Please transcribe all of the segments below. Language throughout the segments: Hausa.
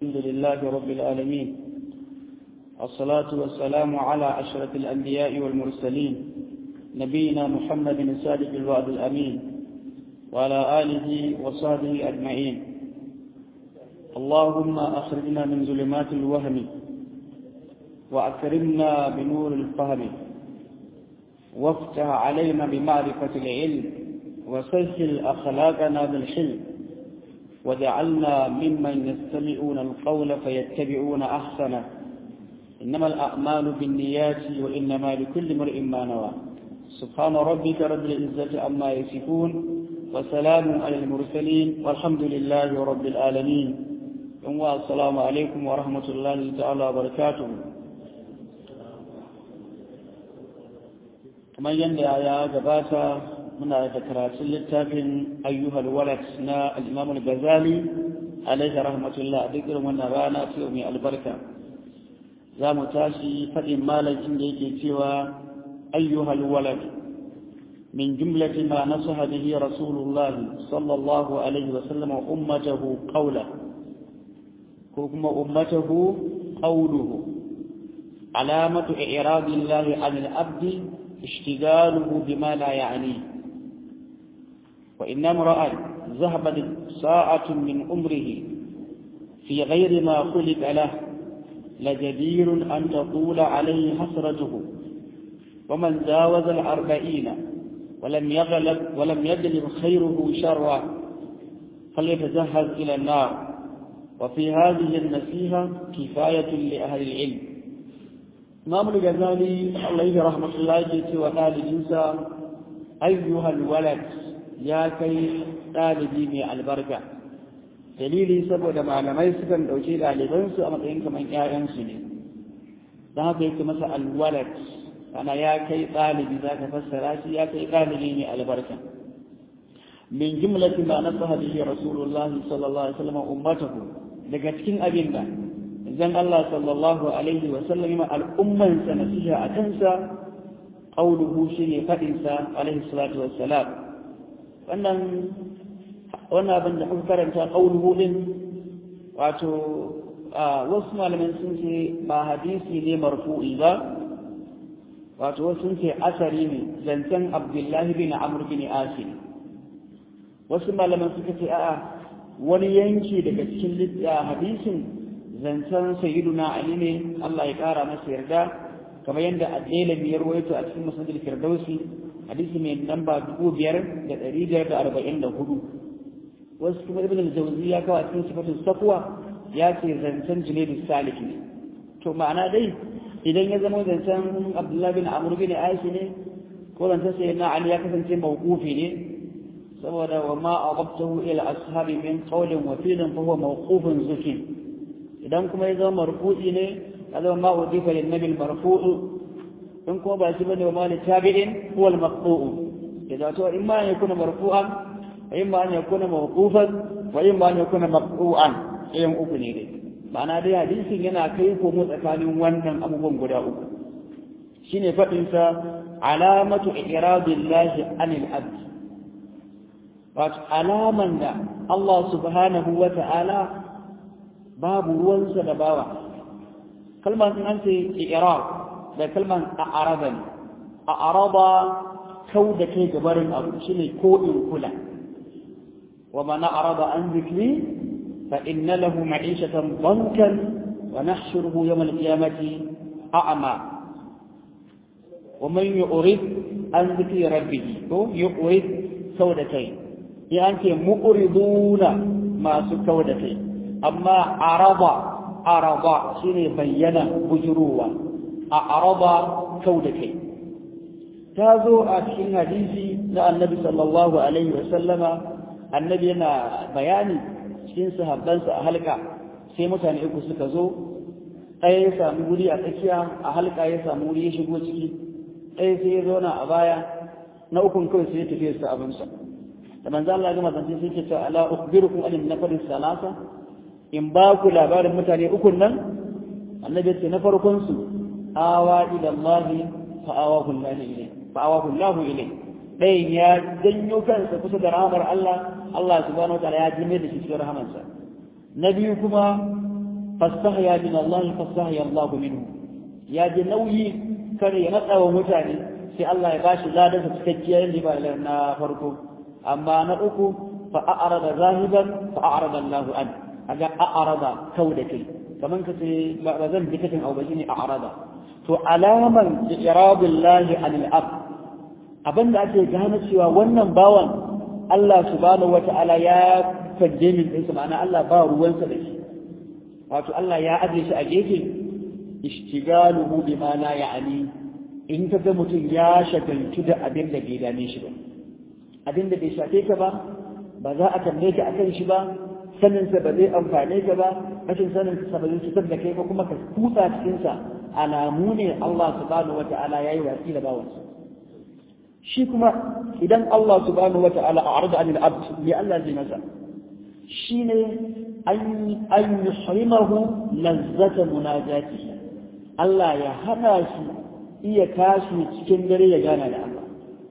الحمد لله رب العالمين الصلاة والسلام على أشرف الأنبياء والمرسلين نبينا محمد الصادق الوعد الأمين وعلى آله وصحبه أجمعين اللهم أخرجنا من ظلمات الوهم وأكرمنا بنور الفهم وافتح علينا بمعرفة العلم وسهل أخلاقنا بالحلم وجعلنا ممن يستمعون القول فيتبعون أحسنه إنما الأعمال بالنيات وإنما لكل امرئ ما نوى سبحان ربك رب العزة عما يصفون وسلام على المرسلين والحمد لله رب العالمين السلام عليكم ورحمة الله تعالى وبركاته kamar yadda ya gabata muna da karatun littafin ayyuhal walad na al-imam al-ghazali alaihi rahmatullah duk irin wannan rana ce mai albarka za mu tashi faɗin malam inda yake cewa ayyuhal walad min jumlati ma nasaha bihi rasulullah sallallahu alaihi wa sallam ummatahu qawla ko kuma ummatahu qawluhu alamatu i'radillahi 'anil abdi اشتغاله بما لا يعنيه وإن امرأ ذهبت ساعة من عمره في غير ما خلق له لجدير أن تطول عليه حسرته ومن جاوز الأربعين ولم يغلب ولم يجلب خيره شرا فليتجهز إلى النار وفي هذه النصيحة كفاية لأهل العلم إمام الغزالي عليه رحمة الله يجي وقال جنسا أيها الولد يا كي ɗalibi mai albarka dalili saboda malamai sukan ɗauki ɗalibansu a matsayin kamar ‘ya'yansu ne don haka yake masa alwalad ana ya kai ɗalibi za ka fassara shi ya kai ɗalibi mai albarka min jumlati ma nasaha bihi rasulullahi sallallahu alaihi wasallam ummatahu daga cikin abin da zan Allah sallallahu alaihi wa sallam ma al'umman sa nasiha a kansa qauluhu shine fadin sa alaihi salatu wassalam wannan wannan abin da kuka karanta qauluhu din wato wasu malaman sun ce ba hadisi ne marfu'i ba wato wasu sun ce asari ne zancen abdullahi bin amr bin asim wasu malaman suka ce a'a wani yanki daga cikin hadisin zancen sayyiduna ali ne Allah ya kara masa yarda kamar yadda addalami ya rawaito a cikin musnadul firdausi hadisi mai namba dubu biyar da ɗari biyar da arba'in da hudu wasu kuma ibn al-jawzi ya kawo a cikin sifatul safwa ya ce zancen junaidu salik ne to ma'ana dai idan ya zama zancen abdullahi bin amr bin aishi ne ko zancen sayyidina ali ya kasance mawqufi ne saboda wa ma aqabtahu ila ashabi min qawlin wa fi'lin fa huwa mawqufun zukin idan kuma ya zama marfu'i ne ya zama ma udifa lin nabi marfu'u in kuma ba shi bane wa ma tabi'in huwa al maqtu'u idan to in ma ya kuna marfu'an wa in ma an yakuna mawqufan wa in ma an yakuna maqtu'an ɗayan uku ne dai ma'ana dai hadisin yana kai komo tsakanin wannan abubuwan guda uku shine faɗin sa alamatu iradillahi anil abd wato alaman da Allah subhanahu wa ta'ala babu ruwansa da bawa kalmar sun an ce irar da kalmar a'araba ne a'araba kau da kai gabarin abu shine ko in kula wa mana araba an zikri fa inna lahu ma'ishatan bankan wa nahshuruhu yawm al-qiyamati a'ma wa man yu'rid an zikri rabbih to yu'rid sau da kai ya an ce mu'riduna masu kau da kai amma araba araba shine bayyana bujuruwa a araba kau da kai ta zo a cikin hadisi na annabi sallallahu alaihi wa sallama annabi yana bayani cikin sahabbansa a halka sai mutane uku suka zo ɗaya ya samu wuri a tsakiya a halka ya samu wuri ya shigo ciki ɗaya sai ya zauna a baya na ukun kawai sai ya tafi su abinsa da manzo Allah ga mazance sai ke cewa ala ukhbirukum an nafar salasa in ba ku labarin mutane ukun nan annabi ce na farkon su awa ila Allah fa awahu Allah ilay fa awahu Allah ilay ɗayan ya janyo kansa kusa da rahamar Allah Allah subhanahu wa ta'ala ya jime da shi cikin rahamarsa na biyu kuma fastahya min Allah fastahya Allah minhu ya ji nauyi kare ya natsa wa mutane sai Allah ya bashi ladansa cikakkiyar riba na farko amma na uku fa a'rada zahiban fa a'rada Allah an aga a'rada kau da kai kaman ka ce ba zan bi katin au ba shine a'rada to alaman irabillahi anil ab abinda ake gane cewa wannan bawan Allah subhanahu wata'ala ya fadde min ɗinsa ma'ana Allah ba ruwansa da shi wato Allah ya aje shi a gefe ishtigaluhu bima la ya'ni in ka ga mutum ya shagaltu da abin da bai dame shi ba abin da bai shafe ka ba ba za a tambaye ka akan shi ba sanin sa ba zai amfane ka ba rashin sanin sa ba zai cutar da kai ba kuma ka kutsa cikin sa alamu ne Allah subhanahu wata'ala yayi wasi da bawansa shi kuma idan Allah subhanahu wata'ala a'rada anil abd li Allah zai masa shine an an yuhrimahu lazzata munajatihi Allah ya hana shi iya tashi cikin dare ya gana da Allah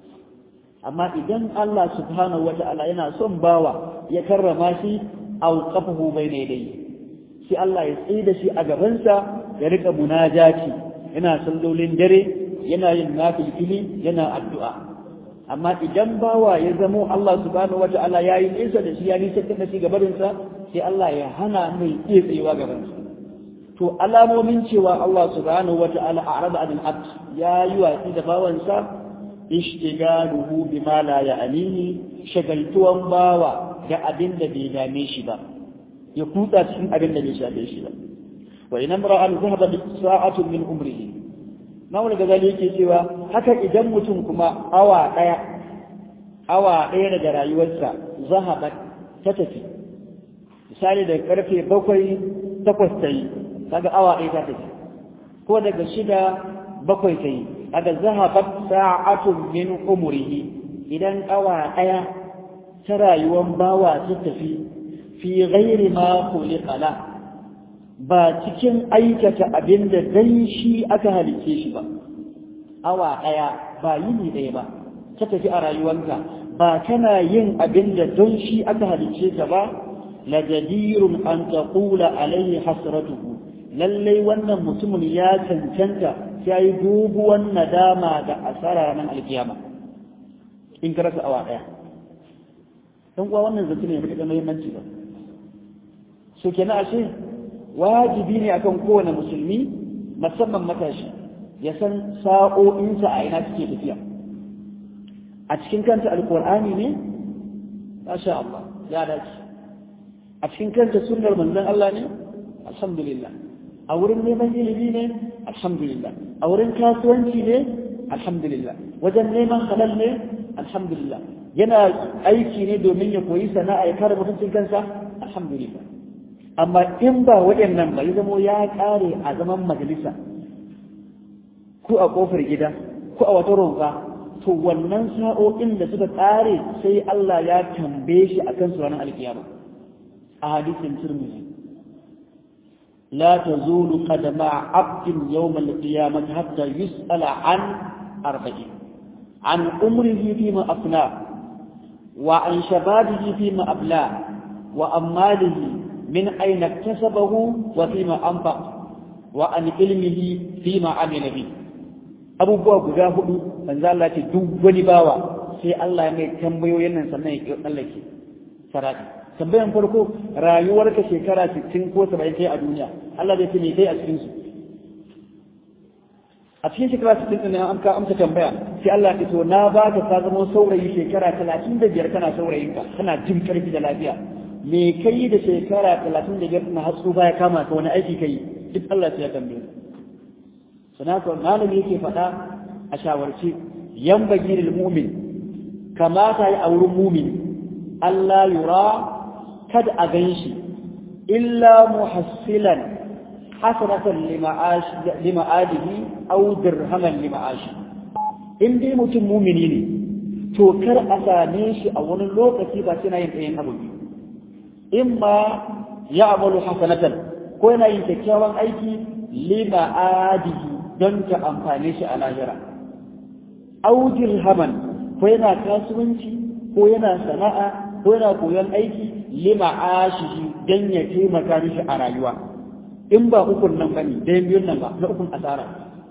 amma idan Allah subhanahu wata'ala yana son bawa ya karrama shi auqafahu bayna yadayhi sai Allah ya tsaye da shi a gabansa ya rika munajati yana sallolin dare yana yin nafilfili yana addu'a amma idan bawa ya zamo Allah subhanahu wata'ala ya yi nesa da shi ya nisa da shi gabarinsa sai Allah ya hana mai iya tsayewa gabansa to alamomin cewa Allah subhanahu wata'ala a araba anil abd ya yi watsi da bawansa ishtigaluhu bima la ya'nihi shagaltuwan bawa da abin da bai dame shi ba ya kutsa cikin abin da bai shafe shi ba wa in imra'an zahaba bi sa'atin min umrihi Mawul Gazali yake cewa haka idan mutum kuma awa daya awa daya daga rayuwarsa zahaba ta tafi misali da karfe bakwai takwas ta yi kaga awa ɗaya ta tafi ko daga shida bakwai ta yi kaga zahabat sa'atun min umrihi idan awa ɗaya ta rayuwar bawa ta tafi fi ghairi ma khuliqa la ba cikin aikata abin da dan shi aka halice shi ba awa ɗaya ba yini ɗaya ba ta tafi a rayuwanka ba kana yin abin da don shi aka halice ka ba la jadirun an taqula alaihi hasratuhu lallai wannan mutumin ya cancanta ya yi doguwan nadama da asara ranar alkiyama in ka rasa awa ɗaya don kuwa wannan zance ne mai da muhimmanci ba so kenan ashe wajibi ne akan kowane musulmi musamman matashi ya san sa'o'insa a ina suke tafiya a cikin kanta alkur'ani ne masha Allah ya dace a cikin kanta sunnar manzon Allah ne alhamdulillah a wurin neman ilimi ne alhamdulillah a wurin kasuwanci ne alhamdulillah wajen neman halal ne alhamdulillah yana aiki ne domin ya koyi sana'a ya kare mutuncin kansa alhamdulillah amma in ba waɗannan ba ya zamo ya ƙare a zaman majalisa ko a ƙofar gida ko a wata roƙa to wannan sa'o'in da suka ƙare sai Allah ya tambaye shi akan su ranar alkiyama a hadisin turmizi لا تزول قدم عبد يوم القيامة حتى يسأل عن أربعين عن عمره فيما أفناه وعن شبابه فيما أبلاه وعن ماله من أين اكتسبه وفيما أنفق وعن علمه فيما عمل به أبو بوا guda hudu manzo Allah ce duk wani bawa sai Allah ya mai tambayoyin nan sannan ya tsallake sarati tambayan farko rayuwarka shekara 60 ko 70 kai a duniya Allah zai ce me kai a cikin su a cikin shekara 60 din an ka amsa tambaya sai Allah ya to na baka ka zama saurayi shekara 35 kana saurayin ka kana jin karfi da lafiya me kai da shekara 35 na hatsu baya kama ka wani aiki kai duk Allah sai ya tambaye sanaka malami yake faɗa a shawarci yan bagiril mu'min kamata yi a wurin mumin Allah yura kada a gan shi illa muhassilan hasanatan lima'adihi aw dirhaman lima'ashi in dai mutum mumini ne to kar a same shi a wani lokaci ba sai na yin ɗayan abu in ma ya amalu hasanatan ko yana yin kyakkyawan aiki lima'adihi don ta amfane shi a lahira aw dirhaman ko yana kasuwanci ko yana sana'a ko yana koyon aiki lima ashihi dan ya taimaka mishi a rayuwa in ba ukun nan bane dayan biyun nan ba na ukun asara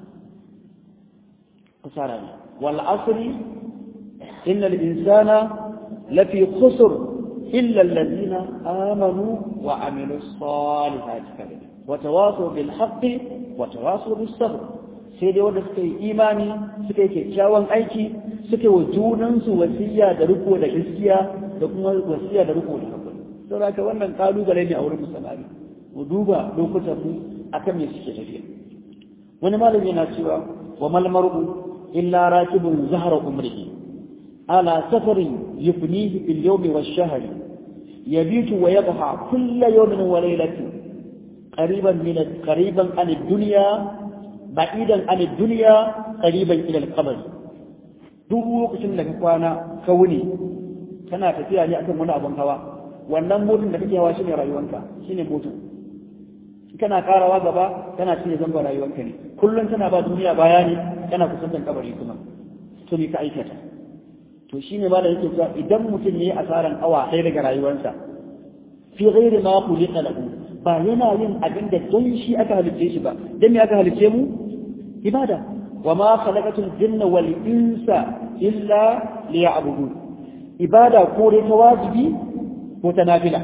asara ne wal asri innal insana lafi khusr illa alladhina amanu wa amilus salihati wa tawasaw bil haqqi wa tawasaw bis sabr sai dai wanda suka yi imani suka yi kyakkyawan aiki suka yi wa junansu wasiya da riko da gaskiya da kuma wasiya da riko da hakuri don haka wannan kalubale ne a wurin musamman mu duba lokutan mu akan me suke tafiya wani malami yana cewa wa mal mar'u illa rakibun zahra umrihi ala safarin yufnihi bil yawmi wash shahri yabitu wa yadha kull yawmin wa laylatin qariban min qariban an ad-dunya ba'idan an ad-dunya qariban ila al-qabr duk lokacin da ka kwana ka wuni kana tafiya ne akan wani abun hawa wannan motsin da kake hawa shine rayuwanka shine motsin kana karawa gaba kana cinye zamba rayuwanka ne kullum kana ba duniya baya ne kana kusantan kabari kuma to me ka aikata to shine ma da yake cewa idan mutum ne asaran awa ɗaya daga rayuwarsa fi ghairi ma khuliqa lahu ba yana yin abin da don shi aka halicce shi ba dan me aka halicce mu ibada wa ma khalaqatul jinna wal insa illa liya'budun ibada ko dai ta wajibi ko ta nafila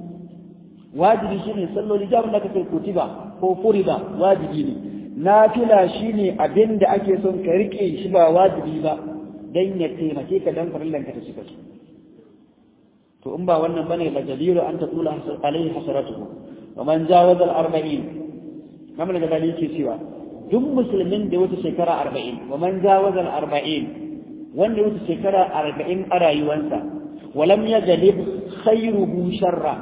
wajibi shine salloli da abin da kake kutiba ko furida wajibi ne nafila shine abin da ake son ka rike shi ba wajibi ba dan ya taimake ka dan farillan ka ta cika su to in ba wannan bane la jadiru an tatula alaihi hasaratuhu wa man jawaza al arba'in kamar da dalili ke cewa duk musulmin da wata shekara arba'in wa man jawaza al arba'in wanda wata shekara arba'in a rayuwansa walam yajlib khairuhu sharra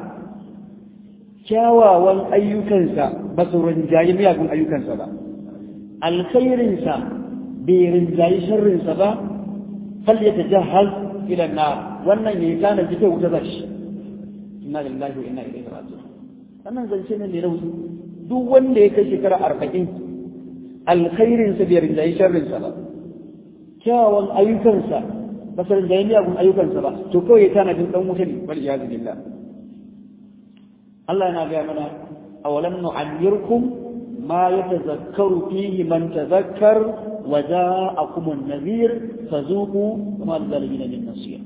kyawawan ayyukansa ba su rinjayi miyagun ayyukansa ba alkhairinsa bai rinjayi sharrinsa ba fal ya tajahhaz ila nar wannan yayi kana jike wuta zashi inna lillahi wa inna ilaihi raji'un wannan zance ne ne rauni duk wanda ya kai shekara arba'in alkhairinsa bai rinjayi sharrinsa ba kyawawan ayyukansa ba su rinjayi miyagun ayyukansa ba to kawai ya tana jin dan wuta ne wal iyazu billah Allah yana gaya mana awalam nu'ammirkum ma yatazakkaru fihi man tazakkar wa ja'akum an-nadhir fazuqu ma al-zalimin min nasir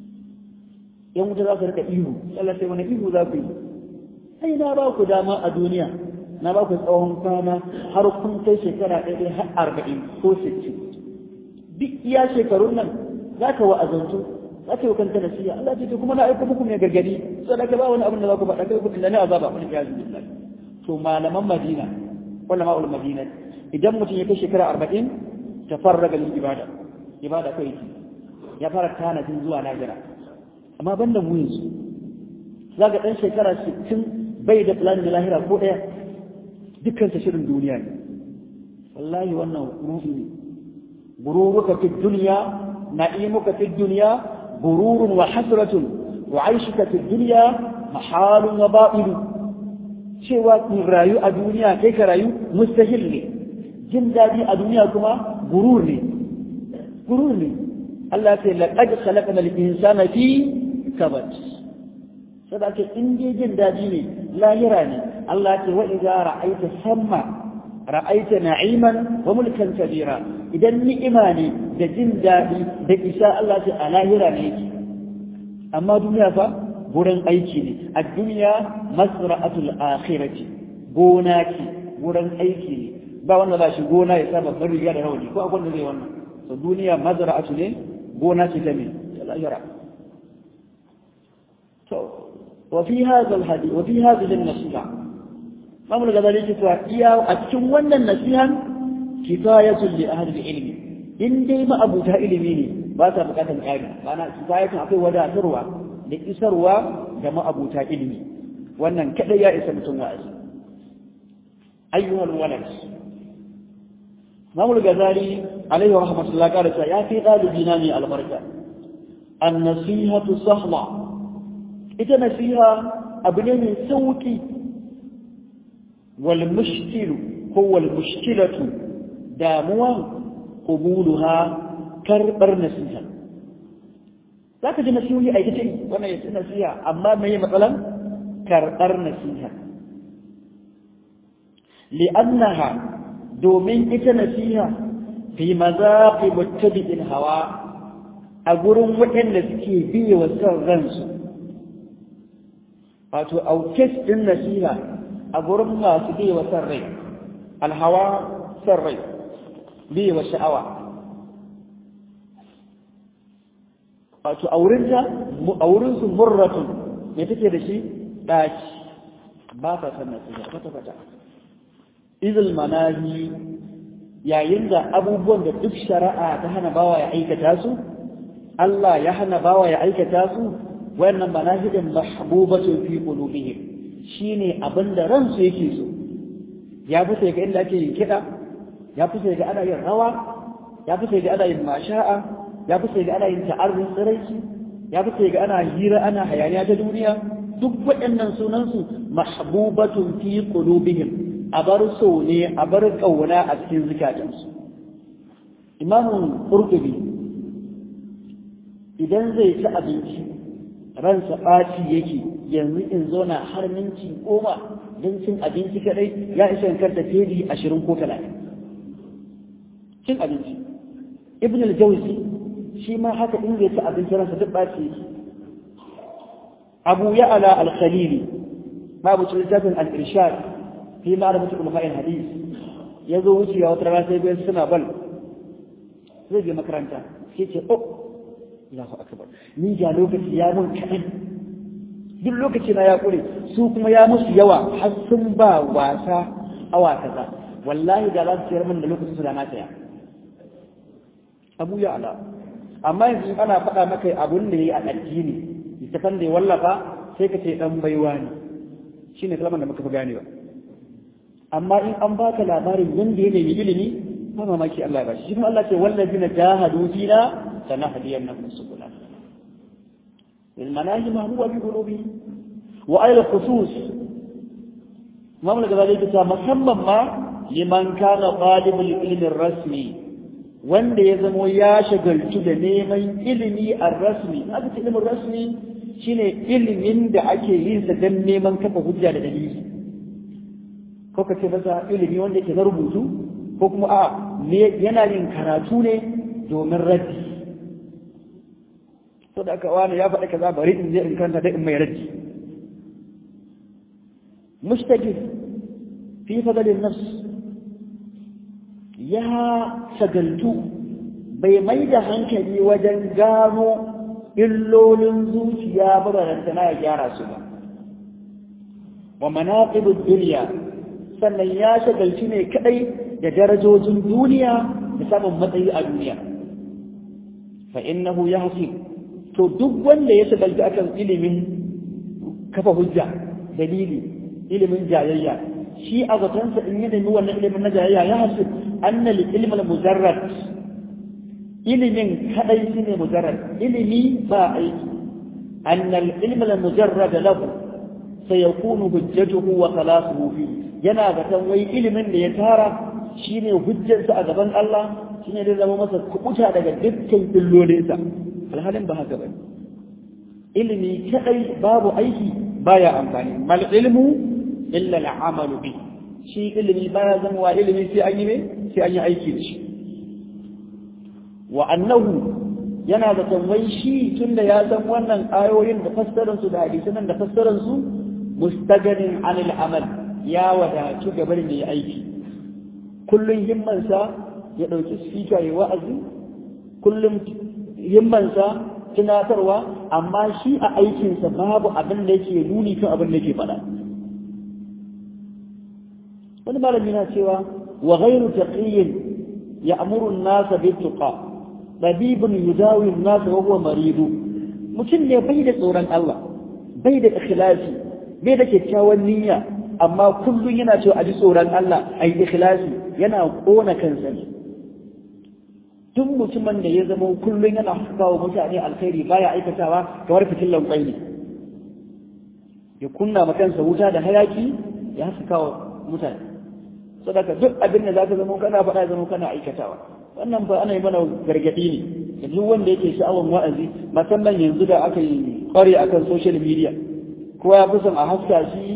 yan wuta za su rika ihu Allah sai wani ihu za ku yi ai na ba ku dama a duniya na ba ku tsawon kwana har kun kai shekara ɗaya har arba'in ko sittin duk iya shekarun nan za ka wa'azantu za ka yi kanta nasiya Allah ce kuma na aiko muku mai gargadi sai da ba wani abin da za ku faɗa kai kudin da ne azaba wani ya zubi Allah to malaman Madina wala ma'ul Madina idan mutum ya kai shekara 40 tafarraga lil ibada ibada kai ki ya fara tanadin zuwa lahira amma banda mu yanzu zaka dan shekara 60 bai da plan da lahira ko daya dukkan ta shirin duniya ne wallahi wannan ruhi ne gururuka fi dunya na'imuka fi dunya غرور وحسرة وعيشك في الدنيا محال وباطل cewa in rayu a duniya kai ka rayu mustahil ne jin daɗi a duniya kuma gurur ne gurur ne Allah ce laqad khalaqna al-insana fi kabad sadaka in dai jin daɗi ne lahira ne Allah ce wa idza ra'aita samma ra'aita na'iman wa mulkan kabira idan ni'ima ne da jin daɗi da isa Allah ce a lahira ne yake amma duniya fa gurin aiki ne a duniya masra'atul akhirati gona ce gurin aiki ne ba wanda za shi gona ya sa babbar riga da rawani ko akwai da zai wannan to duniya mazra'atu ne gona ce ta me ta lahira to wa fi hadha al-hadith wa fi hadhihi an-nasiha Imam al-Ghazali ke cewa iya a cikin wannan nasihan kifayatul li ahli ilmi in dai ma abuta ilimi ne ba sa bukatar ƙari ma'ana kifayatun akwai wadatarwa da isarwa ga ma'abuta ilimi wannan kadai ya isa mutum wa'azi ayyuhal walad Imam al-Ghazali alaihi rahmatullah qala ta ya fi dalibina ne albarka an-nasihatu sahla ita nasiha abu ne mai sauki والمشكل هو المشكلة داموا قبولها كربر نسيها ذاك جي نسيوي أي تتعي وانا يتعي نسيها أما ما هي مثلا كربر نسيها li'annaha domin ita nasiha fi mazaqi muttabi'il hawa a gurin waɗanda suke biye wa son ransu wato aukes din nasiha a gurin masu biye wa son rai alhawa son rai biye wa sha'awa wato a wurinta a wurinsu murratun me take da shi ɗaci ba ta san nasiha kwata-kwata izil manahi yayin da abubuwan da duk shari'a ta hana bawa ya aikata su Allah ya hana bawa ya aikata su wannan manahidin mahbubatun fi qulubihim shine abinda ransu yake so ya fi sai ga inda ake yin kiɗa ya fi sai ga ana yin rawa ya fi sai ga ana yin masha'a ya fi sai ga ana yin ta'arrun tsiraici ya fi sai ga ana hira ana hayaniya ta duniya duk waɗannan sunansu mahbubatun fi qulubihim a bar so ne a bar ƙauna a cikin zukatansu imamun ƙurƙubi idan zai ci abinci ransa ɓaci yake yanzu in zauna har minti goma don cin abinci kaɗai ya isa in karta fedi ashirin ko talatin cin abinci ibn al-jawzi shi ma haka in zai ci abinci ransa duk ɓaci yake abu ya ala al-khalili ma bu littafin al-irshad fi ma'rifati ulama hadis ya zo wucewa wata rana sai bayan suna bal zai je makaranta sai ce oh Allahu akbar ni ga lokaci ya mun kaɗan duk lokaci na ya ƙure su kuma ya musu yawa har sun ba wasa awa kaza wallahi da za su ciyar min da lokacin su da na saya abu ya ala amma yanzu ana faɗa maka abun da ya yi a addini littafan da ya wallafa sai ka ce ɗan baiwa ne shine kalmar da muka fi ganewa amma in an baka labarin yanda ya nemi ilimi ba mamaki Allah ba shi kuma Allah ce wallazina jahadu fina sanahdiyannahum subula المناهج محبوبة في قلوبهم وعلى الخصوص مملكة ذلك مسمى ما لمن كان طالب العلم الرسمي wanda ya zamo ya shagaltu da neman ilimi a rasmi aka ce ilimin rasmi shine ilimin da ake yin sa don neman kafa hujja da dalili ko ka ce masa ilimi wanda yake na rubutu ko kuma a yana yin karatu ne domin raddi to da aka wani ya faɗi kaza bari in je in kanta dai in mai raddi mushtaqi fi fadalin nafs ya shagaltu bai mai da hankali wajen gano illolin zuciya ba da na ya gyara su ba wa manaqibud dunya sannan ya shagalci ne kadai da darajojin duniya da samun matsayi a duniya fa innahu yahsib to duk wanda ya shagalci akan ilimin kafa hujja dalili ilimin jayayya shi a zatonsa in ya nemi wannan ilimin na jayayya ya hasu anna li ilmal mujarrad ilimin kadai shine mujarrad ilimi ba aiki anna al ilmal mujarrad lahu sayakunu hujjatuhu wa khalasuhu fi yana zaton wai ilimin da ya tara shine hujjarsa a gaban Allah shine zai zama masa kubuta daga dukkan illolinsa alhalin ba haka bane ilimi kadai babu aiki baya amfani mal ilmu illa al'amalu bi shi ilimi baya zama wa ilimi sai an yi ne sai an yi aiki da shi wa annahu yana da tambayi shi tunda ya san wannan ayoyin da fassarar su da hadisan da fassarar su mustaganin anil amal ya wadatu ga barin yi aiki kullun himmansa ya dauki speaker ya wa'azi kullum himmansa tunatarwa amma shi a aikinsa babu abin da yake nuni kan abin da yake faɗa wani malami na cewa wa ghairu taqiyyin ya'muru an-nasa bit-tuqa dabibun yudawi an-nasa wa huwa maridu mutum ne bai da tsoron Allah bai da ikhlasi bai da kyakkyawan niyya amma kullun yana cewa a ji tsoron Allah ai ikhlasi yana kona kansa ne duk mutumin da ya zama kullum yana kawo mutane alkhairi baya aikatawa kamar fitillan kwai ne ya kunna ma kansa wuta da hayaki ya haska wa mutane sadaka duk abin da zaka zama kana faɗa zama kana aikatawa wannan ba ana yi mana gargaɗi ne da duk wanda yake sha'awan wa'azi musamman yanzu da aka yi kware akan social media kowa ya fi son a haska shi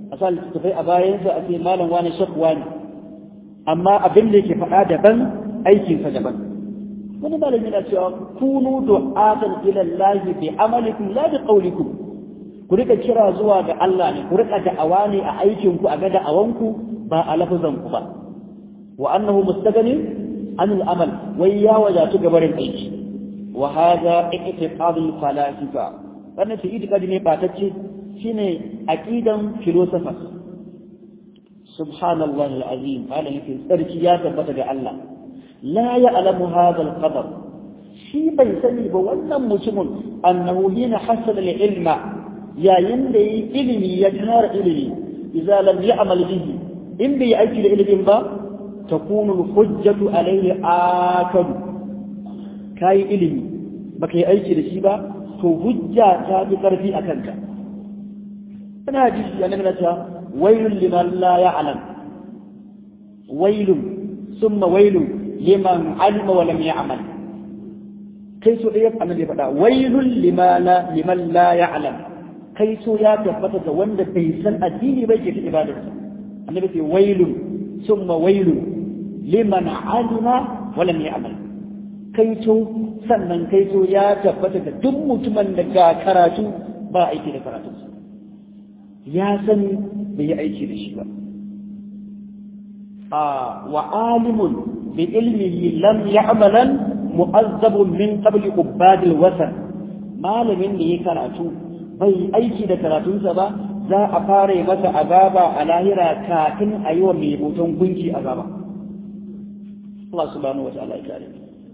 a sa littattafai a bayansa a ce malam wani shakwa ne amma abin da yake faɗa daban aikinsa daban wani malam yana cewa kunu du'atan ila Allah bi amalikum la bi qawlikum ku rika kira zuwa ga Allah ne ku rika da'awa ne a aikin ku a ga da'awanku ba a lafazan ku ba wa annahu mustaghni an al-amal wai ya wajatu gabarin aiki wa hadha i'tiqad al-falasifa wannan shi itikadi ne batacce shine aqidan philosophers subhanallah al-azim malam yake tsarki ya tabbata ga Allah la ya'lamu hadha al-qadar shi bai sani ba wannan mutumin annahu hina hasala al-ilma yayin da yi ilimi ya tara ilimi idza lam ya'mal bihi in bai aiki da ilimin ba takunu al-hujjatu alayhi akadu kai ilimi baka yi aiki da shi ba to hujja ta fi karfi a kanka ina ji annabi na ta wailun liman la ya'lam wailun summa wailun liman alima wa lam ya'mal kai so ɗaya annabi ya faɗa wailun liman la ya'lam kai so ya tabbata ga wanda bai san addini bai ke ta ibadarsa annabi ce wailun summa wailun liman alima wa lam ya'mal kai so sannan kai so ya tabbata ga duk mutumin da ga karatu ba aiki da karatunsa ya sani bai yi aiki da shi ba a wa alimun bi ilmihi lam ya'malan mu'azzabun min qabli ubadil wasan malamin da ya karatu bai aiki da karatunsa ba za a fara masa azaba a lahira kafin a yi wa mai hoton gunki azaba Allah subhanahu wa ta'ala ya kare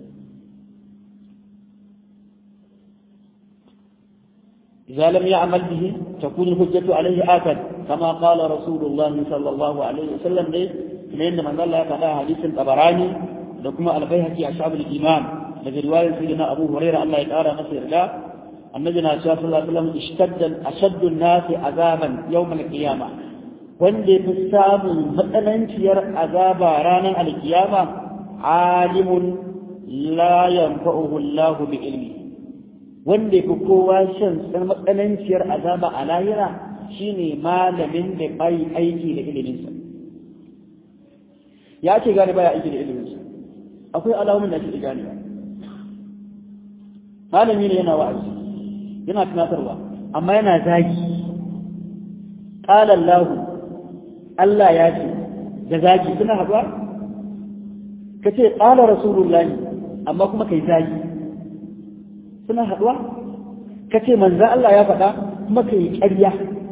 إذا لم يعمل به تكون الحجة عليه آكد كما قال رسول الله صلى الله عليه وسلم ليه لأن من الله فلا حديث الطبراني لكما البيهقي أصحاب الإيمان الذي رواية سيدنا أبو هريرة الله يتعالى نصير له النبي صلى الله عليه وسلم اشتد أشد الناس عذابا يوم القيامة wanda fi samun matsananciyar azaba ranar alkiyama alimun la yanfa'uhu Allah bi ilmi wanda fi kowa shan matsananciyar azaba a lahira shine malamin da bai aiki da iliminsa ya ce gane baya aiki da iliminsa akwai alamun da ake gane malami ne yana wa'azi yana tunatarwa amma yana zagi qala Allah Allah ya ce da zagi suna haɗuwa kace qala rasulullahi amma kuma kai zagi suna haɗuwa ka ce manzan Allah ya faɗa kuma ka yi ƙarya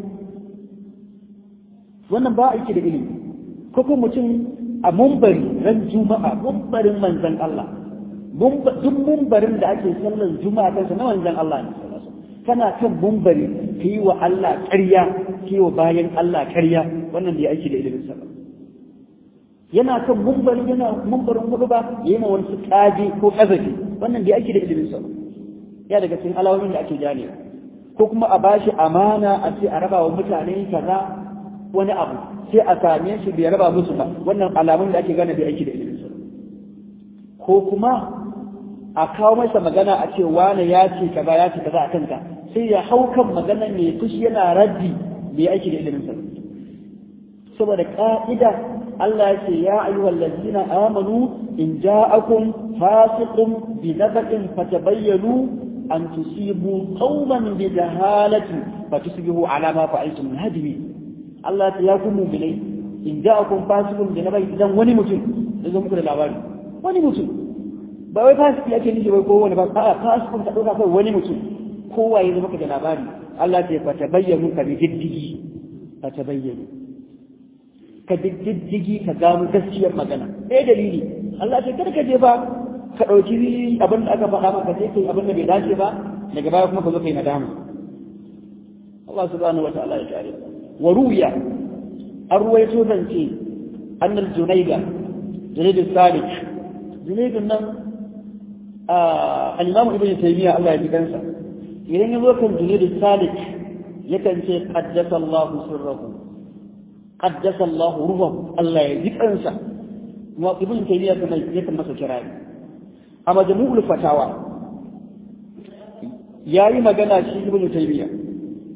wannan ba aiki da ilimi ko kuma mutum a mumbari ran juma'a mumbarin manzan Allah duk mumbarin da ake sallar juma'a kansa na manzan Allah ne kana kan mumbari ka yi wa Allah ƙarya ka yi wa bayan Allah ƙarya wannan da ya aiki da ilimin sa yana kan mumbari yana mumbarin hudu ba ya yi ma wani su ƙaje ko ƙazafi wannan da ya aiki da ilimin sa ya daga cikin alawomin da ake gane ko kuma a bashi amana a ce a raba wa mutane kaza wani abu sai a same shi bai raba musu ba wannan alamun da ake gane bai aiki da ilimin sa ko kuma a kawo masa magana a ce wani ya ce kaza ya ce kaza a kanka sai ya hau kan magana mai fushi yana raddi bai aiki da ilimin sa saboda ka'ida Allah ya ce ya ayyuhal ladina amanu in ja'akum fasiqun bi nabain fatabayyanu an tusibu qauman bi jahalati fatusbihu ala ma fa'altum nadimi Allah ya ku mu'minai in ja'akum fasiqun bi nabain idan wani mutum da zo muku da labari wani mutum ba wai fasiki yake nishi wai ko wani ba a'a fasiqun ka dauka kai wani mutum kowa ya zo maka da labari Allah ya fatabayyanu ka bi jiddigi fatabayyanu ka diddigi ka gano gaskiyar magana eh dalili Allah ce kada ka je ba ka ɗauki abin da aka faɗa maka sai kai abin da bai dace ba daga baya kuma ka zo kai nadama Allah subhanahu wa ta'ala ya kare wa ruya an ruwaito zance annal junayda junayd salik junayd nan al-imam ibn taymiya Allah ya ji kansa idan ya zo kan junayd salik yakan ce qaddasa Allahu sirrahu qaddasa Allah ruhu Allah ya ji kansa kuma ibn taymiya kuma yakan masa kirari a majmu'ul fatawa yayi magana shi ibn taymiya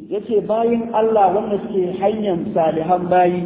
yace bayin Allah wanda suke hanyar salihan bayi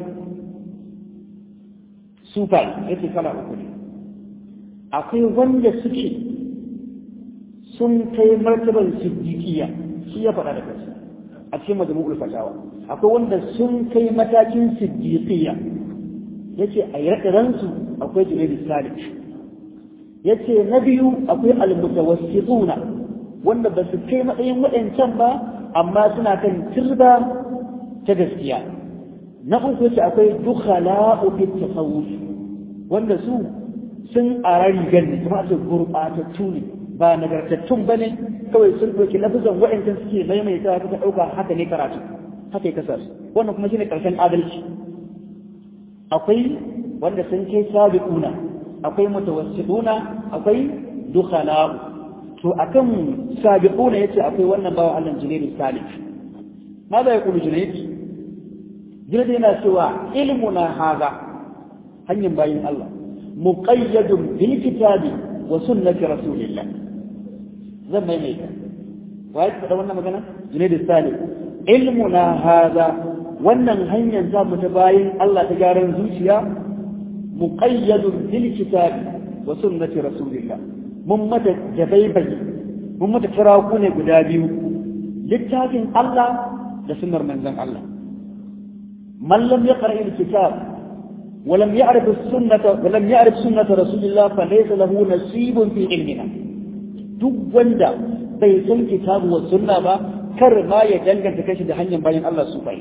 sufai yace kala uku ne akwai wanda suke sun kai martaban siddiqiya shi ya faɗa da kansa a cikin majmu'ul fatawa akwai wanda sun kai matakin siddiqiya yace a yardaransu akwai junayd salih yace na biyu akwai almutawassituna wanda ba su kai matsayin waɗancan ba amma suna kan turba ta gaskiya na uku yace akwai dukhala'u fit tasawuf wanda su sun ara rigar ne kuma su gurɓatattu ne ba nagartattun ba ne kawai sun ɗauki lafizan waɗancan suke maimaita suka ɗauka haka ne karatu haka ya kasa su wannan kuma shine ƙarshen adalci akwai wanda sun kai sabiquna akwai mutawassituna akwai dukhala'u to akan sabiquna yace akwai wannan bawa Allah Junayd Salih ماذا يقول جنيد جنيد yana cewa ilmuna haza hanyar bayin Allah muqayyadun bil kitabi wa sunnati rasulillah zan mai mai wai da wannan magana Junayd Salih ilmuna haza wannan hanyar za mu ta bayin Allah ta gyaran zuciya muqayyadun bil kitabi wa sunnati rasulillah mun mata jabaibai mun mata kiraku ne guda biyu littafin Allah da sunnar manzon Allah man lam yaqra al-kitab wa lam ya'rif as-sunnah wa lam ya'rif sunnah rasulillah fa laysa lahu nasibun fi ilmina duk wanda bai san kitabu wa sunna ba kar ma ya danganta kashi da hanyar bayan Allah su bai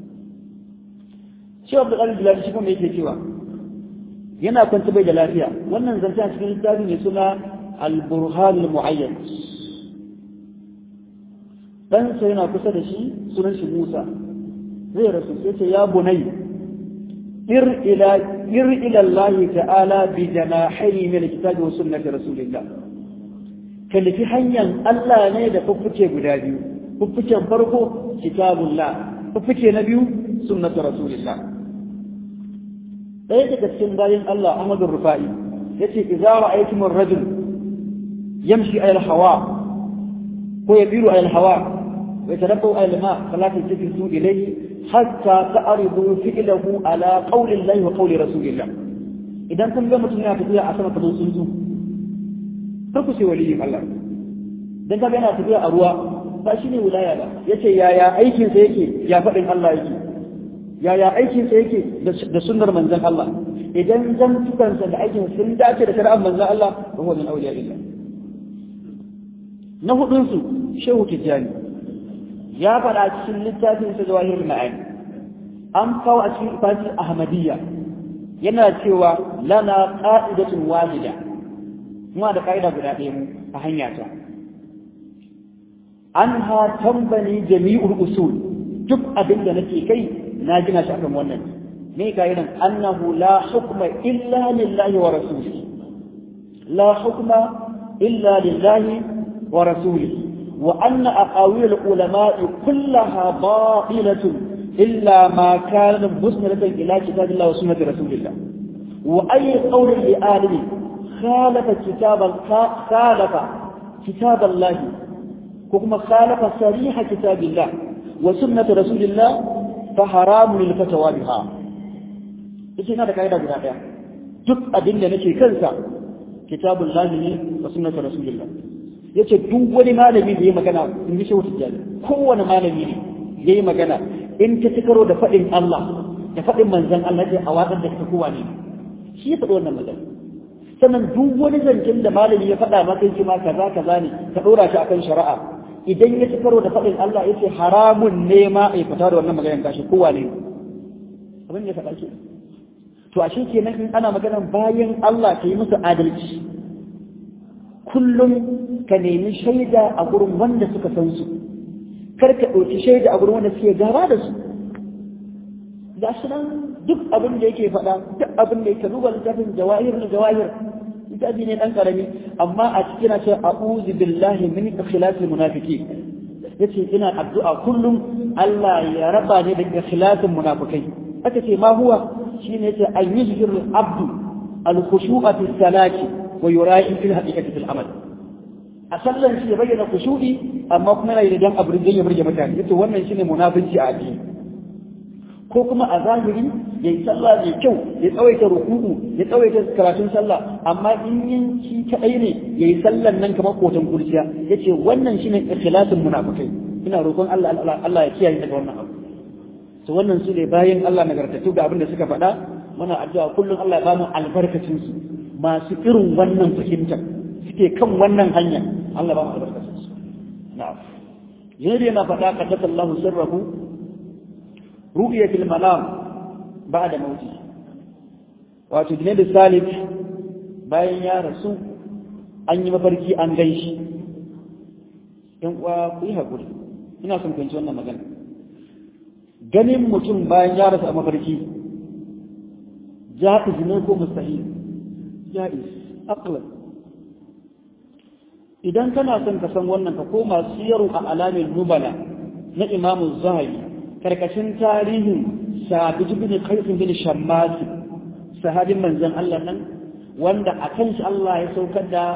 Shehu Abdul Qadir Jilani shi kuma yake cewa yana kwanta bai da lafiya wannan zance a cikin littafi ne suna al-burhan al-mu'ayyan ɗansa yana kusa da shi sunan shi Musa zai rasu sai ce ya bunai ir ila ir ila Allah ta'ala bi janahi min kitabi wa sunnati rasulillah ka nufi hanyar Allah ne da fuffuke guda biyu fuffuken farko kitabullah fuffuke na biyu sunnati rasulillah ɗaya daga cikin bayan Allah Ahmadu Rufa'i yace idza ra'aytum ar-rajul yamshi ala al-hawa ko yabiru ala al-hawa ويتنبأ على الماء فلا تلتفتوا إليه حتى تعرضوا فعله على قول الله وقول رسول الله إذا كنت لما تنيا تبيع عسنة تبو سنزو تركسي ولي الله dan ka yana tafiya a ruwa ba shi ne wilaya ba yace yaya aikin sa yake ya faɗin Allah yake yaya aikin sa yake da sunnar manzon Allah idan zantukan sa da aikin sun dace da shari'ar manzon Allah ba huwa min awliya illah na hudun su shehu tijjani ya faɗa cikin littafin sa zawahir ma'ani an kawo a cikin ifatin ahmadiyya yana cewa lana qa'idatun wahida kuma da ka'ida guda ɗaya mu a hanya ta anha tambani jami'ul usul duk abin da nake kai na gina shi akan wannan me ka'idan annahu la hukma illa lillahi wa rasulihi la hukma illa lillahi wa rasulihi وأن أقاويل العلماء كلها باطلة إلا ما كان مسندة إلى كتاب الله وسنة رسول الله وأي قول لآدم خالف كتاب خالف كتاب الله وكما خالف صريح كتاب الله وسنة رسول الله فحرام للفتوى بها إيش هذا كايدا بنا يا duk abin da nake kansa kitabullahi ne wa sunnatu rasulillah yace duk wani malami da ya magana in ji shehu tijjani kowane malami ne ya yi magana in ta ci karo da faɗin Allah da faɗin manzan Allah ce a watsar da ta kowa ne shi ya faɗi wannan magana sannan duk wani zancen da malami ya faɗa maka shi ma kaza kaza ne ka ɗora shi akan shari'a idan ya ci karo da faɗin Allah ya ce haramun ne ma a fita da wannan maganar gashi kowa ne abin da ya faɗa ke to ashe kenan in ana maganar bayan Allah ka yi musu adalci kullum ka nemi shaida a gurin wanda suka san su kar ka ɗauki shaida a gurin wanda suke gaba da su ga shi nan duk abin da yake faɗa duk abin da yake duba littafin jawahir na jawahir littafi ne ɗan ƙarami amma a cikin na ce a'udhu billahi min ikhlasil munafiki yace ina addu'a kullum Allah ya raba ni daga ikhlasin munafikai aka ce ma huwa shine yace an yuzhiru abdu al-khushu'a fi salati wa yura'i fil haqiqati fil amal a sallan shi ya bayyana kushu'i amma kuma yana yi dan abin ya burge mutane yace wannan shine munafici a addini ko kuma a zahiri ya yi sallah mai kyau ya tsawaita ruku'u ya tsawaita karatun sallah amma in yin shi kadai ne ya yi sallan nan kamar kotan kurciya ya ce wannan shine ikhlasin munafikai ina roƙon Allah Allah ya kiyaye daga wannan abu to wannan su ne bayan Allah nagartattu ga abin da suka faɗa muna addu'a kullum Allah ya ba mu albarkacin su masu irin wannan fahimtar suke kan wannan hanya Allah ba mu albarkacin su na'am yana yana faɗa qaddasa Allahu sirrahu ru'yatul manam ba'da mauti wato Junaid Salif bayan ya rasu an yi mafarki an gaishi in uwa ku yi hakuri ina son fahimci wannan magana ganin mutum bayan ya rasu a mafarki ja'iz ne ko mustahil ja'iz aqlan idan kana son ka san wannan ka koma siyaru a alamin nubala na imamu zahabi karkashin tarihin sabit bin qais bin shammas sahabin manzon Allah nan wanda akan shi Allah ya saukar da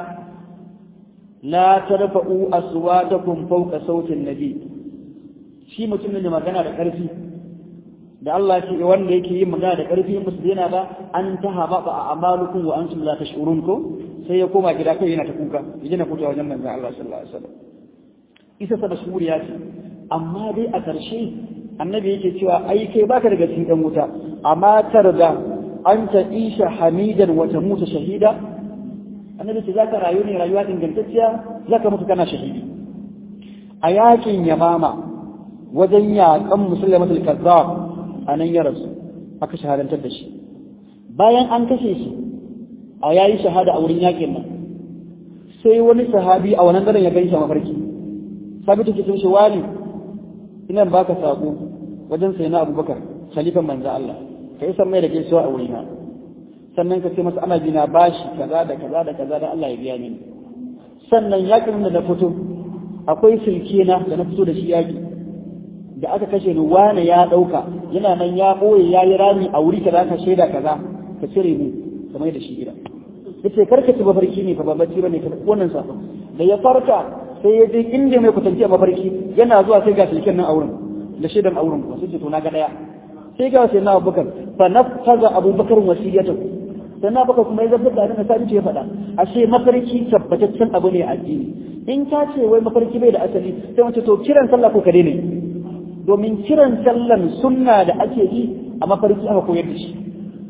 la tarfa'u aswatakum fawqa sautin nabi shi mutumin da magana da karfi da Allah ce wanda yake yin magana da karfi in musu yana ba an tahaba ba a amalukum wa antum la tash'urun ko sai ya koma gida kai yana ta kuka yaje na kuta wajen manzon Allah sallallahu alaihi wasallam isa sa mashhuriya ce amma dai a ƙarshe annabi yake cewa ai kai baka daga cikin dan wuta amma tarda anta isha hamidan wa tamuta shahida annabi ce zaka rayu ne rayuwa ingantacciya zaka mutu kana shahidi a yakin yamama wajen yakan musulmatul kazzab anan ya rasu aka shahadantar da shi bayan an kashe shi a yayi shahada a wurin yakin nan sai wani sahabi a wannan daren ya gaishe mafarki sabitu ke shi wani ina baka sako wajen sai na abubakar khalifan manzo Allah ka yi mai da gaisuwa a wurina sannan ka ce masa ana bina bashi kaza da kaza da kaza da Allah ya biya mini sannan yakin da na fito akwai silke na da na fito da shi yaki da aka kashe ni wani ya dauka yana nan ya boye ya yi rami a wuri kaza ka shaida kaza ka cire ni ka mai da shi gida yace karka ci mafarki ne fa ba bacci bane ka wannan sa da ya farka sai ya je inda mai kusanci a mafarki yana zuwa sai ga silken nan a wurin da shaidan a wurin sai ce to na ga daya sai ga sai na abubakar fa nafaza abubakar wasiyatu sai na abubakar kuma ya zabbar da abin da ya faɗa ashe mafarki tabbataccen abu ne a addini in ka ce wai mafarki bai da asali sai mace to kiran sallah ko ka daina domin kiran sallan sunna da ake yi a mafarki aka koyar da shi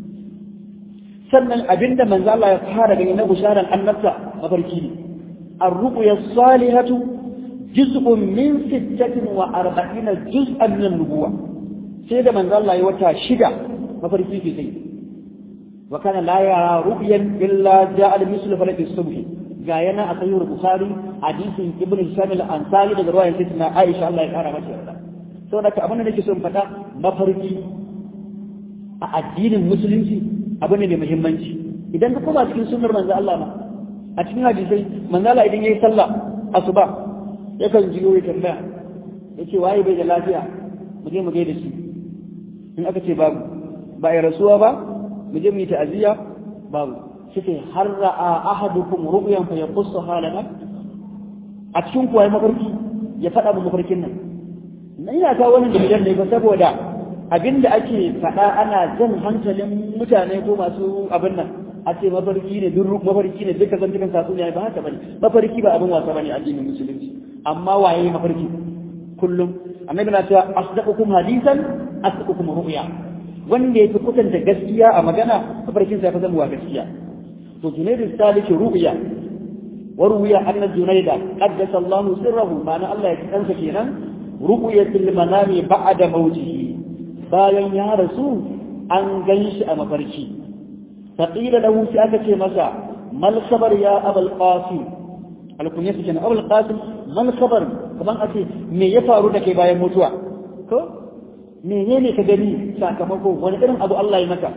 sannan abinda manzo Allah ya fara gani na bisharan annabta mafarki ne ar-ruqya salihatu juz'un min sittatin wa arba'ina juz'an min nubuwa sai da manzo Allah ya wata shida mafarki ke sai wa kana la yara ru'yan illa ja'a al-mislu falaki subh ga yana a sahih bukhari hadisin ibn Hisham al-Ansari daga ruwayan sayyidina Aisha Allah ya kara mata yarda saboda ka abin da nake so in faɗa mafarki a addinin musulunci abu ne mai muhimmanci idan ka koma cikin sunnar manzo Allah ma a cikin hadisai manzo Allah idan yayi sallah asuba yakan jiyo ya tambaya yace waye bai da lafiya mu je mu gaida shi in aka ce babu ba ya rasuwa ba mu je mu yi ta'aziyya babu sai har ra'a ahadukum ru'yan fa yaqussu halana a cikin kuwa mafarki ya faɗa mu mafarkin nan na ina kawo wannan dalilan ne ba saboda abinda ake faɗa ana jan hankalin mutane ko masu abin nan a ce mafarki ne duk mafarki ne duka zan cikin tatsuniya ba haka bane mafarki ba abin wasa bane addinin musulunci amma waye mafarki kullum annabi na cewa asdaqukum hadisan asdaqukum ru'ya wanda yafi kusanta gaskiya a magana mafarkin sa ya fi zama gaskiya to junaidu saliki ru'ya wa ru'ya anna junaida qaddasa Allah sirrahu ma'ana Allah ya kansa kenan ru'yatul manami ba'da mautihi bayan ya rasu an gan shi a mafarki faƙila da wuce aka ce masa mal khabar ya abul qasim alkunya su kenan abul qasim mal khabar kaman a ce me ya faru da kai bayan mutuwa ko menene ka gani sakamako wani irin abu Allah ya maka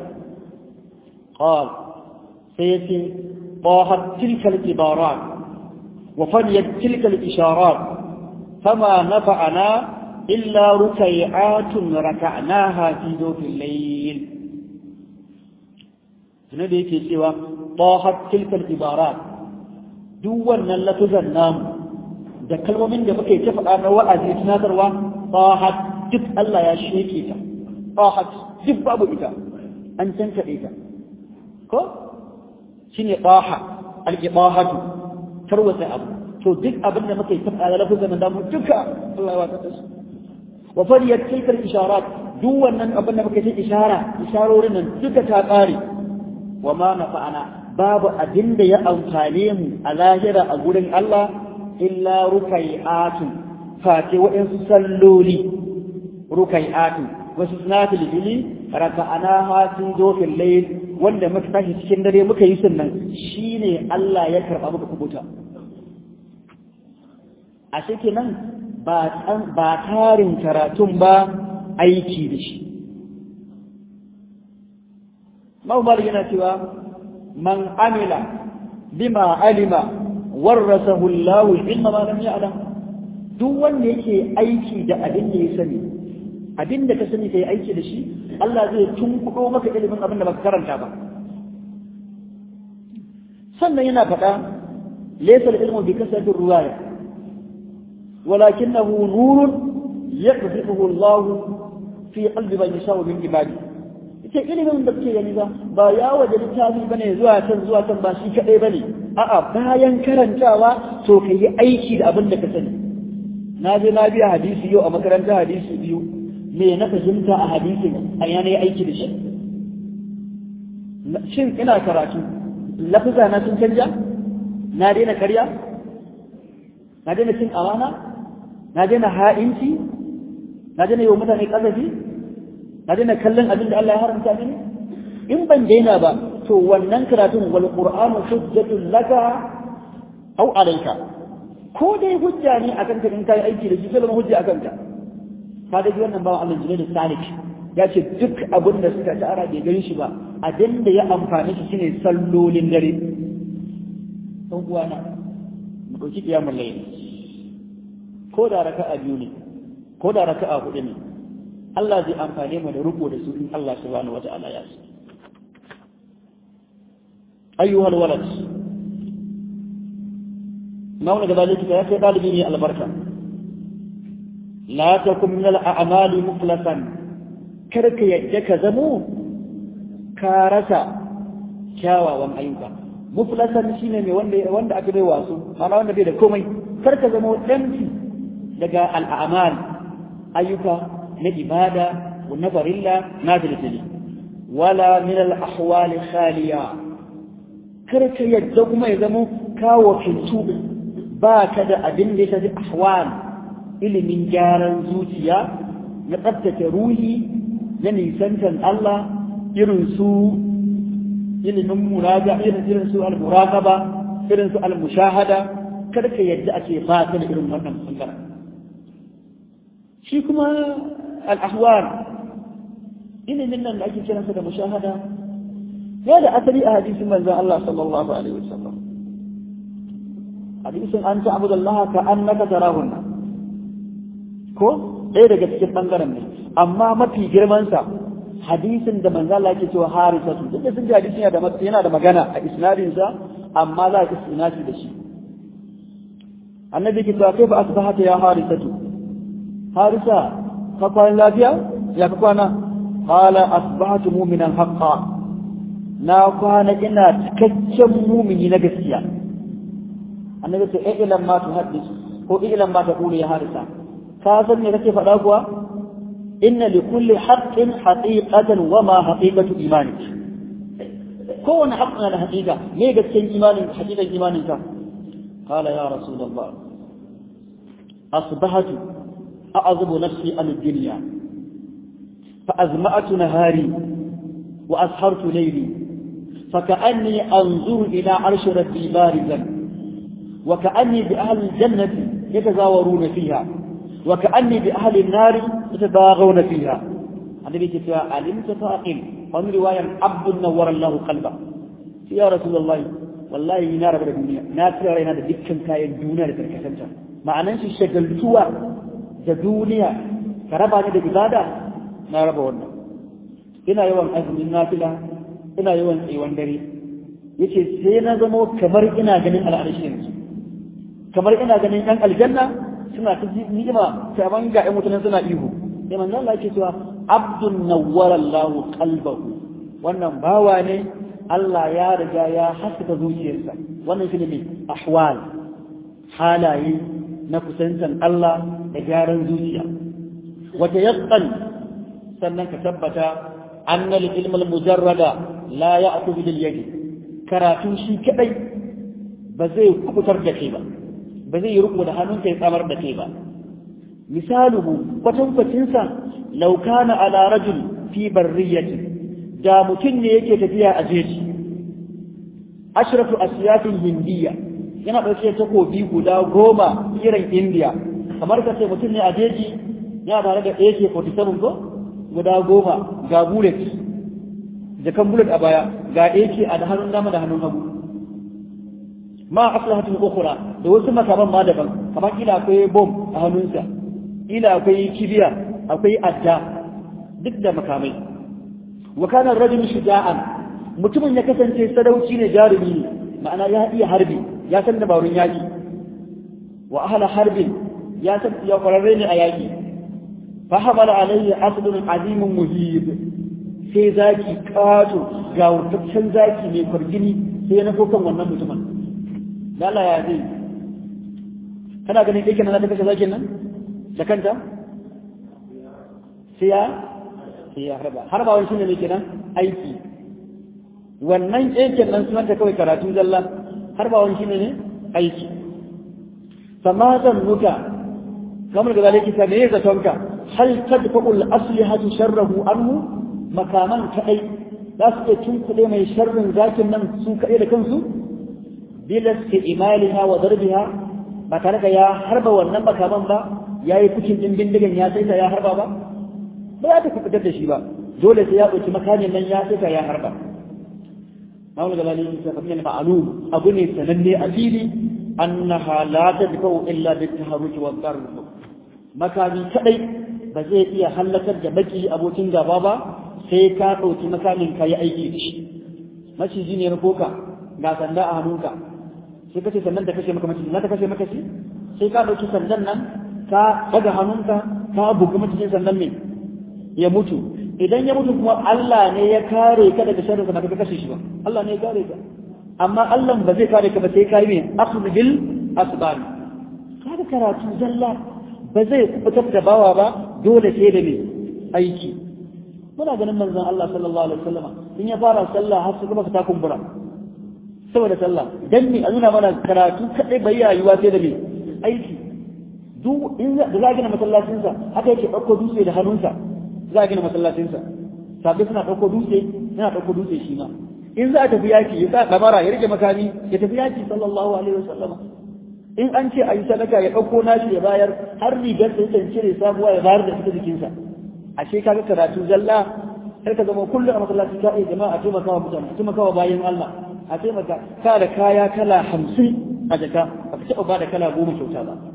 qal sai yace ضاحت تلك العبارات وفنيت تلك الإشارات فما نفعنا إلا ركيعات ركعناها في ذوق الليل هنا دي يكي سوى طاحت تلك العبارات duk wannan lafuzan namu da kalmomin da muka yi ta faɗa na wa'azi tunatarwa tahat duk Allah ya sheke ta tahat duk babu ita an tantaɗe ta ko shine taha al-ibahatu tarwata abu to duk abin da muka yi ta faɗa lafuzan da mu duka Allah ya wata su wa fariyat tilka al-isharat duk wannan abin da muka yi ishara isharorin nan duka ta ƙare wa ma nafa'ana babu abin da ya amfane mu a lahira a gurin Allah illa rukai'atun fate waɗansu salloli rukai'atun wasu sunafil fili raka'ana ha sun zo fil layl wanda muka tashi cikin dare muka yi sunnan shine Allah ya karba muka kubuta a cikin nan ba ba tarin karatun ba aiki da shi Mawmar yana cewa man amila bima alima warasahu Allah ilma ma lam ya'lam duk wanda yake aiki da abin da ya sani abin da ka sani kai aiki da shi Allah zai tunkudo maka ilimin abin da baka karanta ba sannan yana faɗa laysa al-ilmu bi kasrati ruwaya walakinahu nurun yaqdhifuhu Allah fi qalbi man yasha'u min ibadihi ita ilimin da kuke gani ba ba ya waje littafi bane zuwa can zuwa can ba shi kadai bane a'a bayan karantawa to ka yi aiki da abin da ka sani na je na biya hadisi yau a makarantar hadisi biyu me na fahimta a hadisin a yana yi aiki da shi shin ina karatu lafuza na sun canja na daina karya na daina cin amana na daina ha'inci na daina yi wa mutane ƙazafi na daina kallon abin da Allah ya haramta mini in ban daina ba to wannan karatun wal qur'anu hujjatun laka aw alayka ko dai hujja ne akan ka in kai aiki da shi sai zama hujja akan ka ka da wannan bawan Allah jinai salik ya ce duk abin da suka tara bai gani shi ba abin da ya amfani shi shine sallolin dare dan uwana mu dauki kiyamul layl ko da raka'a biyu ne ko da raka'a hudu ne Allah zai amfane mu da riko da su in Allah subhanahu wata'ala ya so أيها الولد ما هو ذلك يا في طالبين البركة لا تكن من الأعمال مخلصا كرك يجك زمو كارسا كاوا وان أيوكا مخلصا شيني مي وند وند أكبر واسو أنا وند بيدا كومي كرك زمو دمتي لقى الأعمال أيوكا نجبادة والنظر الله نازل ولا من الأحوال خالية kar ka yadda kuma ya zama kawo kintu ba ka da abin da ya shafi ahwal ilimin gyaran zuciya na tsabtace ruhi na nisantan Allah irin su ilimin muraja irin irin su al-muraqaba irin su al-mushahada kar ka yadda ake ba ka da irin wannan bangaren shi kuma al-ahwal ilimin nan da ake kiransa da mushahada ya da asali a hadisin manzon Allah sallallahu alaihi wasallam hadisin an ta'budu Allah ka annaka tarahunna ko ɗaya daga cikin bangaren ne amma mafi girman sa hadisin da manzon Allah yake cewa harisatu duk da sun ji hadisin yana da yana da magana a isnadin sa amma za ka isnadi da shi annabi ke cewa kai ba asbahata ya harisatu harisa ka kwana lafiya ya ka kwana qala asbahatu mu'minan haqqan na kwana ina cikakken mumini na gaskiya annabi ce ai ilan ma tuhaddis ko ilan ma taqulu ya harisa ka san me kake faɗa kuwa inna li kulli haqqin haqiqatan wa ma haqiqatu imanik kowane haƙƙin na haƙiƙa me gaskiyar imanin haƙiƙan imanin ka qala ya rasulullah asbahatu a'zubu nafsi an ad-dunya fa azma'atu nahari wa ashartu layli فكأني أنظر إلى عرش ربي بارزا وكأني بأهل الجنة يتزاورون فيها وكأني بأهل النار يتباغون فيها النبي كتاب علمت فأقل ومن رواية عبد نور الله قلبه يا رسول الله والله نار بلا الدنيا نار رأينا هذا دكا كاين دونها لتركسنتا معنى أنت شغلتوا da duniya ka raba ni da ibada na raba wannan ina yawan azumin nafila ina yawan tsayuwan dare yace sai na zama kamar ina ganin al'arshi yanzu kamar ina ganin ɗan aljanna suna ta ni'ima kaman ga ƴan mutanen suna ihu sai manzo Allah yake cewa abdun nawwara Allahu qalbahu wannan bawa ne Allah ya riga ya haskaka zuciyarsa wannan shi ne ahwal halaye na kusantan Allah da gyaran zuciya wata yaqqan sannan ka tabbata anna al-ilm al-mujarrada la ya'khudhu bil yadi karatu shi kadai ba zai kubutar da kai ba ba zai yi riko da hannunka ya tsamar da kai ba misaluhu kwatankwacinsa law kana ala rajul fi barriyatin da mutum ne yake tafiya a jeji ashratu asiyafin hindiya yana ɗauke takobi guda goma irin indiya kamar ka ce mutum ne a jeji yana tare da ak-47 ko guda goma ga bullet jakan bullet a baya ga ak a da hannun dama da hannun hagu ma aslahatun ukhra da wasu makaman ma daban kamar kila akwai bom a hannunsa kila akwai kibiya akwai adda duk da makamai wa kana rajul shuja'an mutumin ya kasance sadauci ne jarumi ne ma'ana ya iya harbi ya san dabarun yaki wa ahla harbin ya san ya kwararre ne a yaki fa hamala alayhi asdun azimun muhib sai zaki kato ga wurtaccen zaki mai kwargini sai ya nafo kan wannan mutumin lala ya zai kana ganin ɗaya kenan za ta kashe zakin nan da kanta sai ya sai ya harba harbawan shi ne mai kenan aiki wannan ƙeken nan sunanta kawai karatu zalla harbawan shi ne aiki fama zan nuka kamar da zalai kisa me ya zatonka hal tadfa'ul aslihatu sharrahu anhu makaman kadai za su iya tunkuɗe mai sharrin zakin nan su kaɗai da kansu bila imaliha wa darbiha ba tare da ya harba wannan makaman ba ya yi kucin ɗin bindigan ya saita ya harba ba ba za ta fitar da shi ba dole sai ya ɗauki makamin nan ya saita ya harba mawul da lalini ta fahimta ma'alum abu ne sananne a fili annaha la tadfa'u illa bit taharruki wa darb makami kadai ba zai iya halakar da baki abokin gaba ba sai ka ɗauki makamin ka yi aiki da shi maciji ne na koka ga sanda a hannunka sai kace sandan ta kashe maka maciji na ta kashe maka shi sai ka ɗauki sandan nan ka daga hannunka ka buga macijin sandan mai ya mutu idan ya mutu kuma Allah ne ya kare ka daga sharrin sa ba ka kashe shi ba Allah ne ya kare ka amma Allah ba zai kare ka ba sai kai mai akhdh bil asbab kaga karatu zalla ba zai fitar da bawa ba dole sai da mai aiki muna ganin manzon Allah sallallahu alaihi wasallama in ya fara sallah har su gaba ta kumbura saboda sallah dan me a nuna mana karatu kadai bai yayuwa sai da mai aiki duk in da za gina masallacinsa haka yake ɗauko dutse da hannunsa za a gina masallacinsa sabbi suna ɗauko dutse yana ɗauko dutse shi ma in za a tafi yaki ya sa ɗamara ya rike makami ya tafi yaki sallallahu alaihi wasallam in an ce a yi sadaka ya ɗauko nashi ya bayar har rigar da ya cire sabuwa ya bayar da ita jikinsa ashe kaga karatu zalla sai ka zama kullum a masallaci ka iya jama'a a taimaka wa mutane a taimaka wa bayan Allah a taimaka ka da kaya kala hamsin a jaka ba ka taɓa ba da kala goma kyauta ba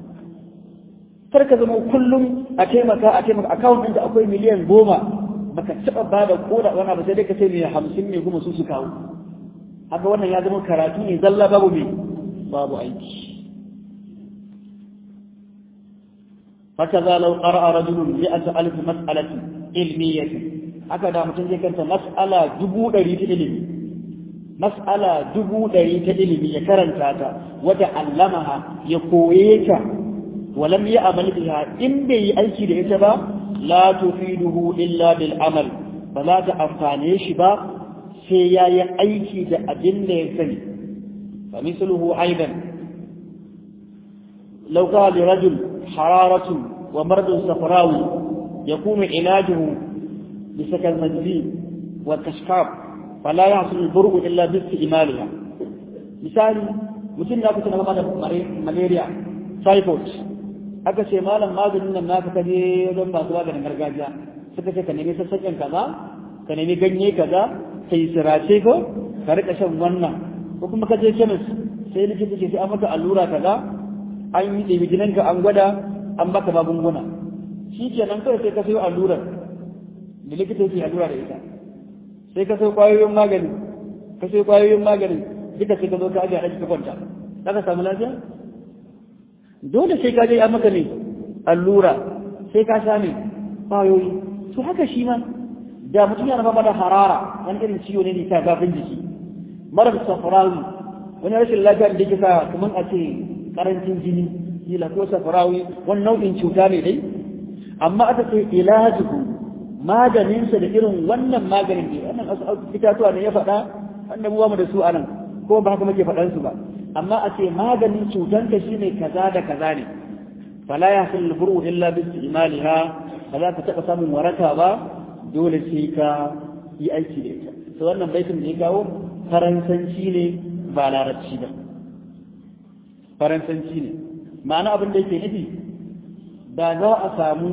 kar ka zama kullum a taimaka a taimaka akawun ɗinka akwai miliyan goma baka taɓa ba da koda wani abu sai dai ka ce mai hamsin mai goma su su kawo haka wannan ya zama karatu ne zalla babu mai babu aiki هكذا لو قرأ رجل مئة ألف مسألة علمية هكذا متنزل كانت مسألة جبو دريت علمي مسألة جبو دريت علمي يكرن تاتا وتعلمها يقويك ولم يعمل بها إن بي أيكي لإتبا لا تفيده إلا بالعمل فلا تأفانيش با سياي أيكي دا أجل يسني فمثله أيضا لو قال لرجل حرارة ومرض صفراوي يكون علاجه بسكن المجزين والتشكاب فلا يحصل البرء إلا باستعمالها مثال mutum da kusa na mama da malaria typhoid aka ce malam maganin nan naka kaje wajen masu maganin gargajiya suka ce ka nemi sassaƙen kaza ka nemi ganye kaza ka yi sirace ko ka rika shan wannan ko kuma ka je kemis sai likita ce sai an maka allura kaza an yi ɗebi jininka an gwada an baka magunguna shi ke nan kawai sai ka sayo allurar da likita yake allura da ita sai ka sayo ƙwayoyin magani ka sai kwayoyin maganin duka sai ka zo ka ajiye a ka kwanta za ka samu lafiya dole sai ka je a maka ne allura sai ka sha ne kwayoyi to haka shi ma da mutum yana fama da harara wani irin ciwo ne da ta gafin jiki marar safarawi wani rashin lafiya da yake sa kamar a ce karancin jini kila ko safarawi wani nau'in cuta ne dai amma aka ce ilajuhu maganinsa da irin wannan maganin ne wannan itatuwa ne ya faɗa wanda mu da su anan ko ba haka muke faɗan su ba amma a ce maganin cutanka shine kaza da kaza ne fala yahsul buru illa bi istimaliha ba za ka taɓa samun waraka ba dole sai ka yi aiki da ita to wannan baitin da ya kawo faransanci ne ba larabci ba faransanci ne ma'ana abin da yake nufi da za a samu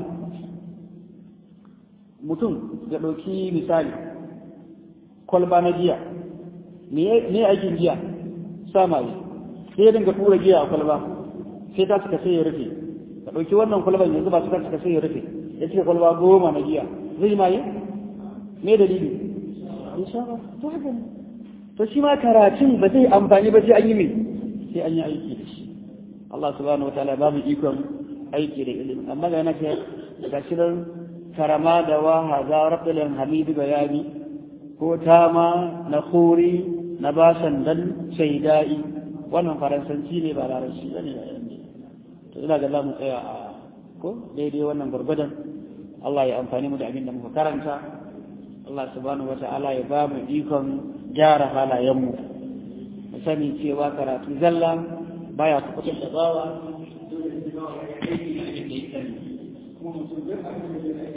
mutum ya ɗauki misali kwalba na giya me aikin giya samaye sai ya dinga tura giya a kwalba sai ta suka sai ya rufe ka ɗauki wannan kwalban yanzu ba suka suka sai ya rufe ya cika kwalba goma na giya zai maye me dalili insha Allah to haka ne to shi ma karatun ba zai amfani ba sai an yi me sai an yi aiki da shi Allah subhanahu wataala ba mu ikon aiki da ilimi amma ga yana ce ga shirin karama da waha za rabbilin hamidu bayani ko tama na khuri na basan dan shaidai wannan faransanci ne ba larabci bane a yanzu to ina ga za mu tsaya a ko daidai wannan gurgudan Allah ya amfani mu da abin da muka karanta Allah subhanahu wata'ala ya ba mu ikon gyara halayenmu mu sani cewa karatu zalla baya kuɓutar da bawa dole da bawa ya kai da ya sani kuma mutum duk abin